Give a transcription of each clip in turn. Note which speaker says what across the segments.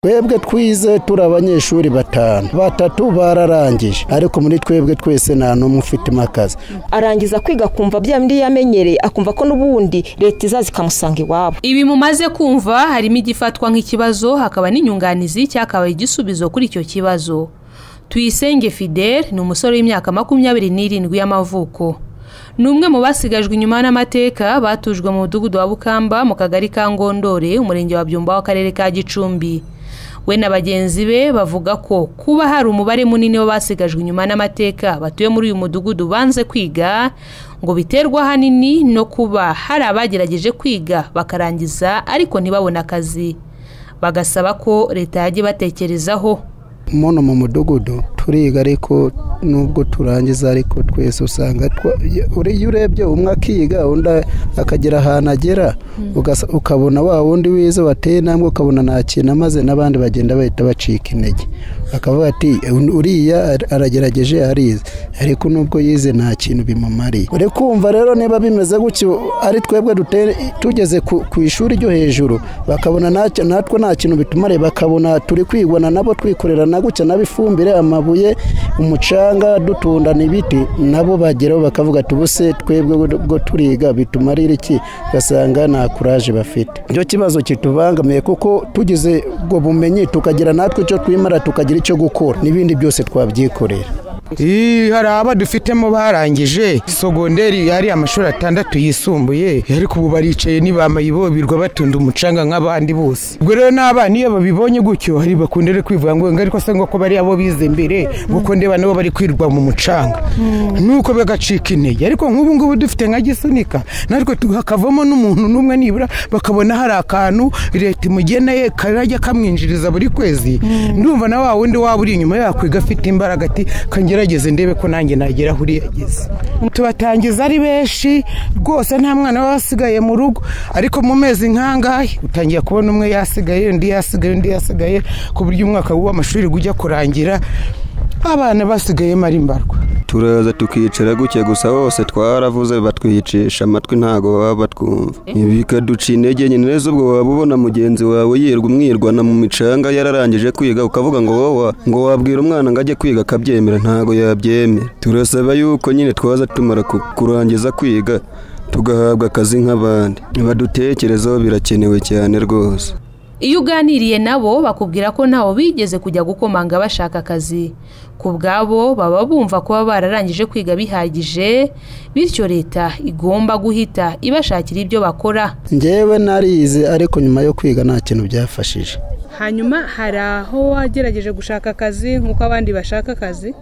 Speaker 1: twebwe twize turi abanyeshuri batanu batatu bararangije ariko muri twebwe twese nta n'umwe ufite akazi
Speaker 2: arangiza kwiga akumva bya bindi yamenyereye akumva ko n'ubundi leta izaza ikamusanga iwabo
Speaker 3: ibi mumaze kumva harimo igifatwa nk'ikibazo hakaba n'inyunganizi cyakabaye igisubizo kuri icyo kibazo tuyisenge fidele ni umusore w'imyaka makumyabiri n'irindwi y'amavuko ni umwe mu basigajwe inyuma n'amateka batujwe mu mudugudu wa bukamba mu kagari ka ngondore umurenge wa byumba w'akarere ka gicumbi we na bagenzi be bavuga ko kuba hari umubare munini w'abasigajwe inyuma n'amateka batuye muri uyu mudugudu banze kwiga ngo biterwa ahanini no kuba hari abagerageje kwiga bakarangiza ariko ntibabone akazi bagasaba ko leta yajya ibatekerezaho
Speaker 1: muno mu mudugudu turiga ariko nubwo turangiza ariko twese usanga iyo urebye umwe akiga undi akagera ahantu agera ukabona wa wundi wize wateye intambwe ukabona nta kintu amaze n'abandi bagenda bahita bacika intege bakavuga ati uriya aragerageje arize ariko nubwo yize nta kintu bimumariye uri kumva rero niba bimeze gutyo ari twebwe tugeze ku ishuri ryo hejuru bakabona natwe nta kintu bitumariye bakabona turi kwigwana nabo twikorera na gutya ifumbire amabuye umucanga dutundana ibiti nabo bageraho bakavuga tubuse twebwe bwo turiga bituma ari iki ugasanga nta kuraje bafite icyo kibazo kitubangamiye kuko tugize ubwo bumenyi tukagira natwe icyo twimara tukagira icyo gukora n'ibindi byose twabyikorera
Speaker 4: hari aba dufitemo barangije sogonderi yari amashuri atandatu yisumbuye ariko ubu baricaye ntibamayiboberwa batunda umucanga nk'abandi bose ubwo rero n'abana iyo babibonye gutyo hari bakundere kwivuga ngo ariko asanga ko bari abo bize mbere kuko ndeba nabo bari kwirwa mu mucanga nuko bagacika intege ariko nk'ubu ngubu dufite nka gisunika natwe hakavamo n'umuntu n'umwe nibura bakabona hari akantu leta imugena ye karajya kamwinjiriza buri kwezi ndumva na wa wundi waba uri inyuma yakwiga afite imbaraga ati kangira ngerageze ndebe ko nanjye nagera aho yageze tubatangiza ari benshi rwose nta mwana waba wasigaye mu rugo ariko mu mezi nk'angahe utangiye kubona umwe yasigaye undi yasigaye undi yasigaye ku buryo umwaka w'amashuri ujya kurangira abana basigayemo ari mbarwa
Speaker 5: turaza tukicara gutya gusa bose twaravuze batwicisha amatwi ntabwo baba batwumva bikaduca intege nyine neza ubwo waba ubona mugenzi wawe yirwa umwirwana mu micanga yararangije kwiga ukavuga ngo wowe ngo wabwira umwana ngo ajye kwiga akabyemera ntabwo yabyemera turasaba yuko nyine twaza tumara kurangiza kwiga tugahabwa akazi nk'abandi badutekerezaho birakenewe cyane rwose
Speaker 3: iyo uganiriye nabo bakubwira ko ntawe bigeze kujya gukomanga bashaka akazi ku bwabo baba bumva kuba bararangije kwiga bihagije bityo leta igomba guhita ibashakira ibyo bakora
Speaker 1: ngewe narize ariko nyuma yo kwiga nta kintu byafashije
Speaker 6: hanyuma hari aho wagerageje gushaka akazi nk'uko abandi bashaka akazi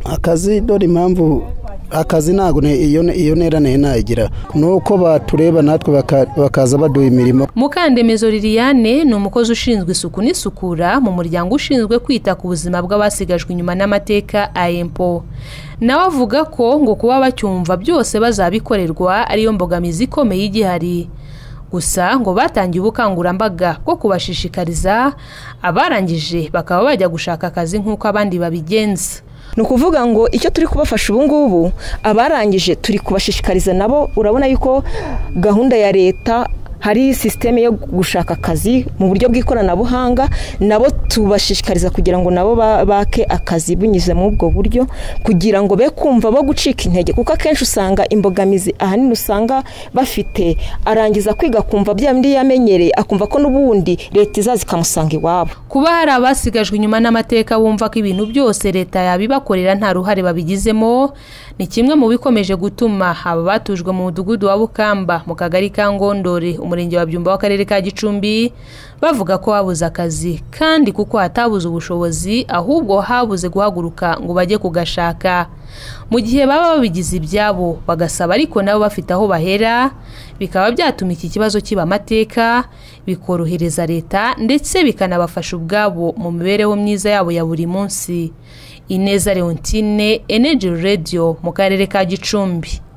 Speaker 1: akazi dore impamvu akazi ntabwo iyo ntera ntayigira ni uko batureba natwe bakaza baduha imirimo
Speaker 3: mukandemezo liliane ni umukozi ushinzwe isuku n'isukura mu muryango ushinzwe kwita ku buzima bw'abasigajwe inyuma n'amateka ayempo nawe avuga ko ngo kuba bacyumva byose bazabikorerwa ariyo mbogamizi ikomeye igihari gusa ngo batangiye ubukangurambaga bwo kubashishikariza abarangije bakaba bajya gushaka akazi nk'uko abandi babigenza
Speaker 2: ni ukuvuga ngo icyo turi kubafasha ubu ngubu abarangije turi kubashishikariza nabo urabona yuko gahunda ya leta hari sisiteme yo gushaka akazi mu buryo bw'ikoranabuhanga nabo tubashishikariza kugira ngo nabo bake akazi binyuze muri ubwo buryo kugira ngo be kumva bo gucika intege kuko akenshi usanga imbogamizi ahanini usanga bafite arangiza kwiga akumva bya bindi yamenyereye akumva ko n'ubundi leta izaza ikamusanga iwabo
Speaker 3: kuba hari abasigajwe inyuma n'amateka bumva ko ibintu byose leta yabibakorera nta ruhare babigizemo ni kimwe mu bikomeje gutuma aba batujwe mu mudugudu wa bukamba mu kagari ka ngondore umurenge wa byumba w'akarere ka gicumbi bavuga ko babuze akazi kandi kuko hatabuze ubushobozi ahubwo habuze guhaguruka ngo bajye kugashaka mu gihe baba babigize ibyabo bagasaba ariko nabo bafite aho bahera bikaba byatuma iki kibazo kiba amateka bikorohereza leta ndetse bikanabafasha ubwabo mu mibereho myiza yabo ya buri munsi ineza leontine energy radio mu karere ka gicumbi